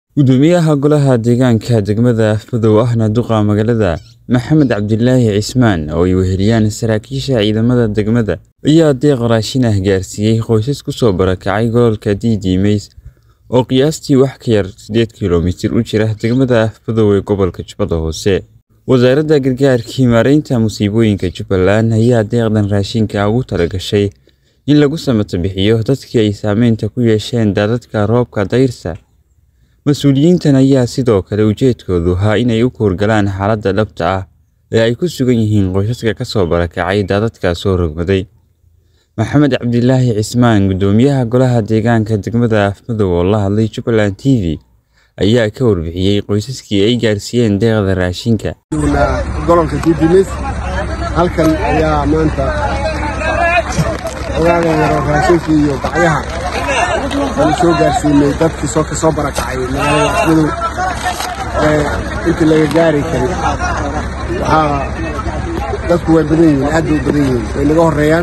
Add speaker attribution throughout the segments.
Speaker 1: Guddoomiyaha Golaha Deegaanka degmada Afmadow ahna duqa magaalada Maxamed Cabdilaahi Cismaan oo ay weheliyaan saraakiisha ciidamada degmada ayaa deeq raashin ah gaarsiiyay qoysas ku soo barakacay gobolka Diidiimays oo qiyaastii wax ka yar sideed kiiloomitir u jira degmada Afmadow ee gobolka Jubbada Hoose. Wasaaradda Gargaarka iyo Maareynta Musiibooyinka Jubbaland ayaa deeqdan raashinka ugu talagashay in lagu samata bixiyo dadkii ay saameynta ku yeesheen daadadka roobka dayrta. Mas'uuliyiintan ayaa sidoo kale ujeedkoodu ahaa inay u hawlgalaan xaaladda dhabta ah ee ay ku sugan yihiin qoysaska ka soo barakacay daadadka soo rogmaday. Maxamed Cabdilaahi Cismaan, Guddoomiyaha Golaha Deegaanka degmada Afmadow oo la hadlay Jubaland TV, ayaa ka warbixiyay qoysaskii ay gaarsiiyeen deeqda raashinka.
Speaker 2: gobolka Diidiimays halkan ayaa maanta ogaaga yaro raashinkii iyo bacyaha aan soo gaarsiinay dadkii soo ka soo barakacay magaalada Afmadow ee intii laga gaari karin waxaa dadku way badan yihiin aad bay u badan yihiin way naga horeeyaan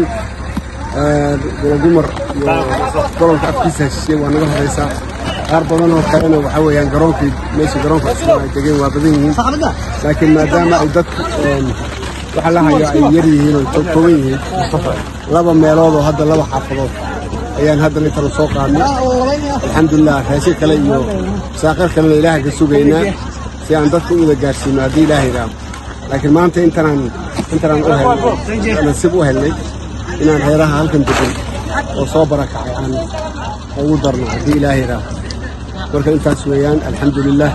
Speaker 2: dumar iyo gobolka afkiisa heshiisay waa naga horeysaa qaar badan oo kalena waxaa weeyaan garoonkii meesha garoonka cusub ay degeen waa badan yihiin laakiin maadaama ay dadku waxa la hayo ay yar yihiin oo kooban yihiin laba meelood oo hadda laba xaafadood ayaan hadda intana soo qaadnay alxamdulilah raashin kale iyo saaqar kalena ilaaha ka sugaynaa si aan dadka u wada gaarsiino haddii ilaahay raaho laakiin maanta intanaan intanaan u helnay nasiib u helnay inaan reeraha halkan degan oo soo barakacay aan ugu darno haddii ilaahay raaho marka intaas weeyaan alxamdulilah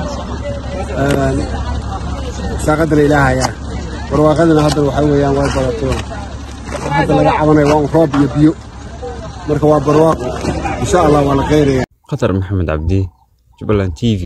Speaker 2: saaqadana ilaahayaa barwaaqadana hadda waxaa weeyaan way badato hadda laga cabanaya waa un roob iyo biyo marka waa barwaaqo insha allah waa la qeyraya
Speaker 1: Khatar Maxamed Cabdi, Jubaland TV.